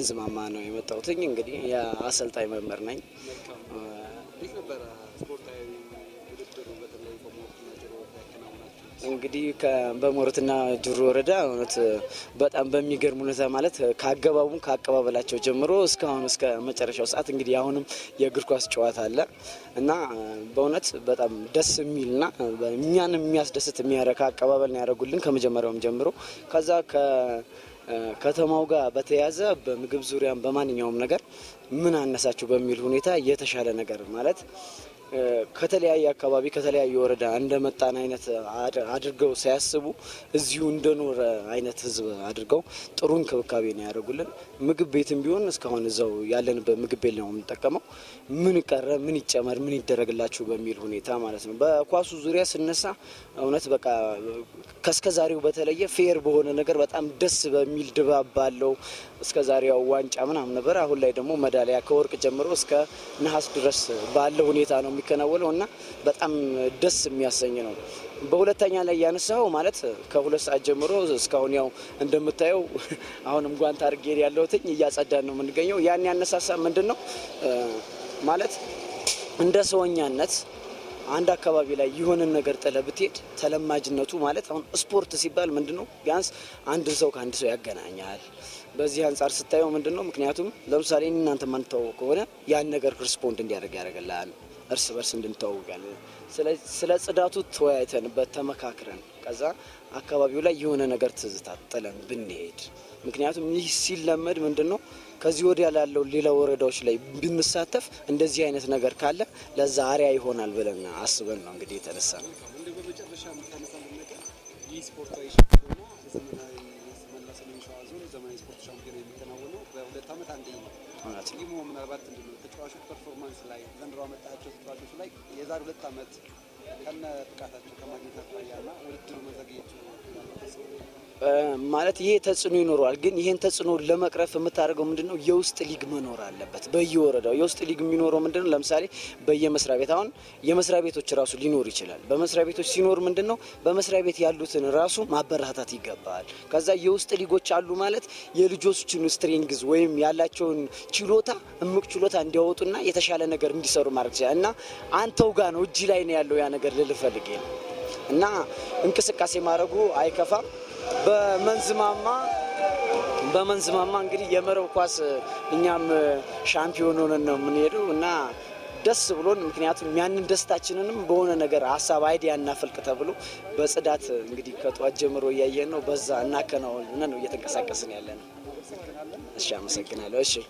ከመንዝማማ ነው የመጣሁትኝ። እንግዲህ የአሰልጣኝ መምህር ነኝ። እንዴት ነበረ ስፖርታዊ ውድድሩ በተለይ በሞትና ጅሮ ያከናውናችሁ? እንግዲህ ከ- በሞረትና ጅሩ ወረዳ እውነት በጣም በሚገርም ሁኔታ ማለት ከአገባቡም ከአቀባበላቸው ጀምሮ እስካሁን እስከ መጨረሻው ሰዓት እንግዲህ አሁንም የእግር ኳስ ጨዋታ አለ እና በእውነት በጣም ደስ የሚልና እኛን የሚያስደስት የሚያረካ አቀባበል ነው ያደረጉልን ከመጀመሪያውም ጀምሮ ከዛ ከከተማው ጋር በተያያዘ በምግብ ዙሪያም በማንኛውም ነገር ምን አነሳችሁ በሚል ሁኔታ የተሻለ ነገር ማለት ከተለያየ አካባቢ ከተለያየ ወረዳ እንደመጣን አይነት አድ- አድርገው ሳያስቡ እዚሁ እንደኖረ አይነት ህዝብ አድርገው ጥሩ እንክብካቤ ነው ያደርጉልን። ምግብ ቤትም ቢሆን እስካሁን እዛው ያለንበት ምግብ ቤት ነው የምንጠቀመው። ምን ቀረ፣ ምን ይጨመር፣ ምን ይደረግላችሁ በሚል ሁኔታ ማለት ነው። በኳሱ ዙሪያ ስነሳ እውነት በቃ ከእስከ ዛሬው በተለየ ፌር በሆነ ነገር በጣም ደስ በሚል ድባብ ባለው እስከ ዛሬው ዋንጫ ምናምን ነበር። አሁን ላይ ደግሞ ሜዳሊያ ከወርቅ ጀምሮ እስከ ነሐስ ድረስ ባለው ሁኔታ ነው የሚከናወነው እና በጣም ደስ የሚያሰኝ ነው። በሁለተኛ ላይ ያነሳው ማለት ከሁለት ሰዓት ጀምሮ እስካሁን ያው እንደምታየው አሁንም ጓንት አድርጌ ያለሁትኝ እያጸዳን ነው የምንገኘው። ያን ያነሳሳ ምንድን ነው ማለት እንደ ሰውኛነት አንድ አካባቢ ላይ የሆነን ነገር ጥለ ብትሄድ ተለማጅነቱ ማለት አሁን ስፖርት ሲባል ምንድን ነው ቢያንስ አንድን ሰው ከአንድ ሰው ያገናኛል። በዚህ አንጻር ስታየው ምንድን ነው ምክንያቱም ለምሳሌ እኔ እናንተ ማንተዋወቅ ከሆነ ያን ነገር ሪስፖንድ እንዲያደርግ ያደርግልሃል። እርስ በርስ እንድንተዋወቃለን። ስለ ጽዳቱ ተወያይተንበት ተመካክረን ከዛ አካባቢው ላይ የሆነ ነገር ትዝታ ጥለን ብንሄድ ምክንያቱም ይህ ሲለመድ ምንድን ነው ከዚህ ወዲያ ላለው ሌላ ወረዳዎች ላይ ብንሳተፍ እንደዚህ አይነት ነገር ካለ ለዛ አሪያ ይሆናል ብለን አስበን ነው እንግዲህ የተነሳ ነው። እንደ በመጨረሻ የምታነሳልን ነገር ይህ ስፖርታዊ ሻምፒዮና ዘመናዊ መላ ሰሜን ሸዋ ዞን ዘመናዊ ስፖርት ሻምፒዮና የሚከናወነው በሁለት ዓመት አንዴ ነው። እውነት ነው። ቲሙ ምናልባት ምንድን ነው ተጫዋቾች ፐርፎርማንስ ላይ ዘንድሮ አመጣቸው ተጫዋቾች ላይ የዛሬ ሁለት ዓመት ከነ ብቃታቸው ከማግኘት አኳያ እና ውድድሩ መዘግየቱ ማለት ይሄ ተጽዕኖ ይኖረዋል። ግን ይሄን ተጽዕኖ ለመቅረፍ የምታደርገው ምንድን ነው? የውስጥ ሊግ መኖር አለበት በየወረዳው። የውስጥ ሊግ የሚኖረው ምንድን ነው? ለምሳሌ በየመስሪያ ቤት አሁን የመስሪያ ቤቶች ራሱ ሊኖር ይችላል። በመስሪያ ቤቶች ሲኖር ምንድን ነው በመስሪያ ቤት ያሉትን ራሱ ማበረታታት ይገባል። ከዛ የውስጥ ሊጎች አሉ ማለት የልጆችን ስትሬንግዝ ወይም ያላቸውን ችሎታ እምቅ ችሎታ እንዲያወጡና የተሻለ ነገር እንዲሰሩ ማድረግ ይችላል እና አንተው ጋር ነው እጅ ላይ ነው ያለው ያ ነገር ልልፈልግ ነው እና እንቅስቃሴ ማድረጉ አይከፋም። በመንዝማማ በመንዝማማ እንግዲህ የመረብ ኳስ እኛም ሻምፒዮን ሆነን ነው የምንሄደው እና ደስ ብሎን ምክንያቱም ያንን ደስታችንንም በሆነ ነገር ሀሳብ አይዲያ እናፈልቅ ተብሎ በጽዳት እንግዲህ ከጠዋት ጀምሮ እያየን ነው። በዛ እናከናወን ነው እየተንቀሳቀስን ያለ ነው። እሺ፣ አመሰግናለሁ። እሺ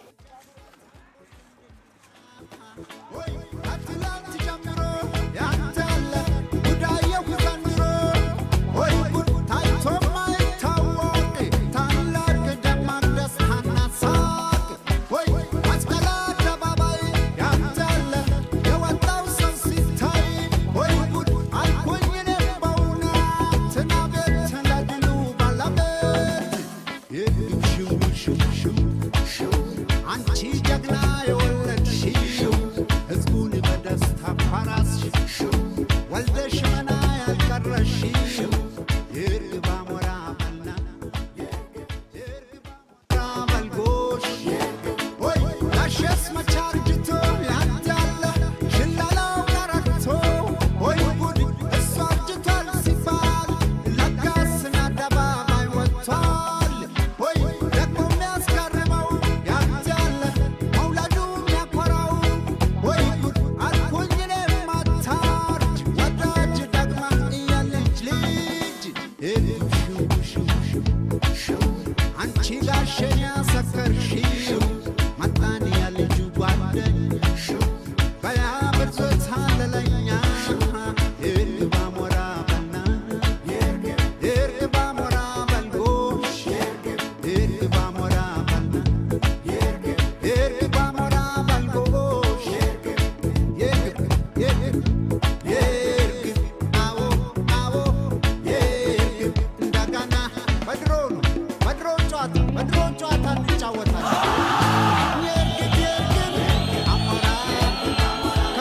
አንቺ ጀግና የወለድሽው ህዝቡን በደስታ ፓራስሽው ወልደሽ መና ያልቀረሽው የእርግብ አሞራ መና የእርግብ አሞራ መልጎሽ ወይ ጋሸስ መቻርጅቶ ያንዳለ ሽላላው ቀረርቶ ወይ ጉድ እሱ አርጅቷል ሲባል ለጋስን አደባባይ ወጥቷል ወይ ደግሞ የሚያስገርመው ያንዳለ መውለዱ የሚያኮራው ወይ ጉድ አልኩኝ እኔም አታርጅ ወዳጅ ደግማ እያለች ልጅ ሽው ሽው ሽው ሽው አንቺ ጋሸን ያሰከርሽው መጣን ያልጁ ጓደኝ በያ ብርዞት አለለኛ የእርግብ አሞራ በና የእርግብ አሞራ በልጎሽ የእርግብ አሞራ በና የእርግብ አሞራ በልጎሽ የእርግብ የእርግብ የእርግብ አዎ አዎ የእርግብ እንደገና በድሮ ነው በድሮ ጨዋታ በድሮ ጨዋታ እንጫወታለን። የእርግብ የእርግብ አሞራ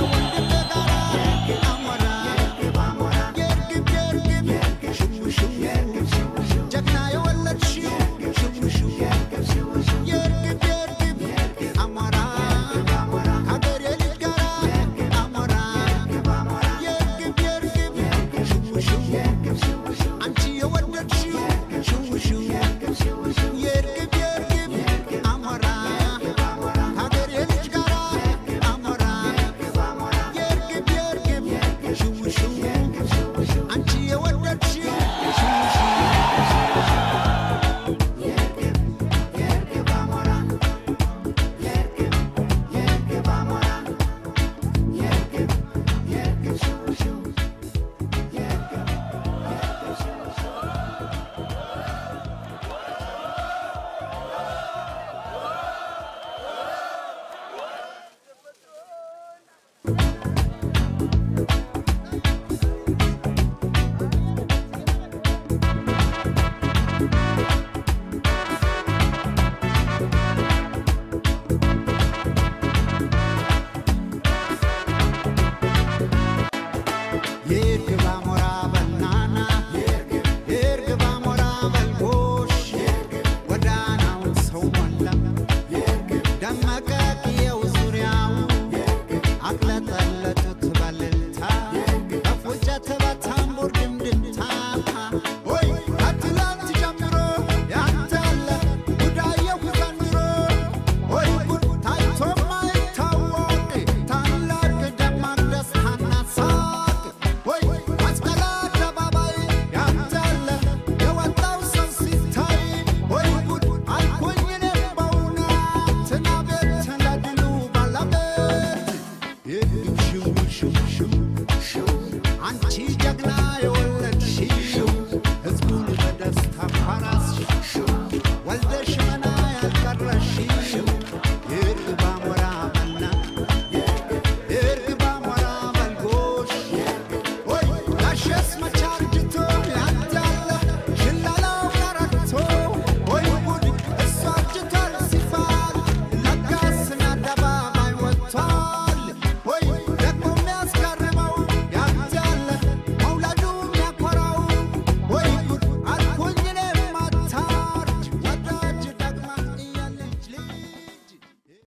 አቅለጠ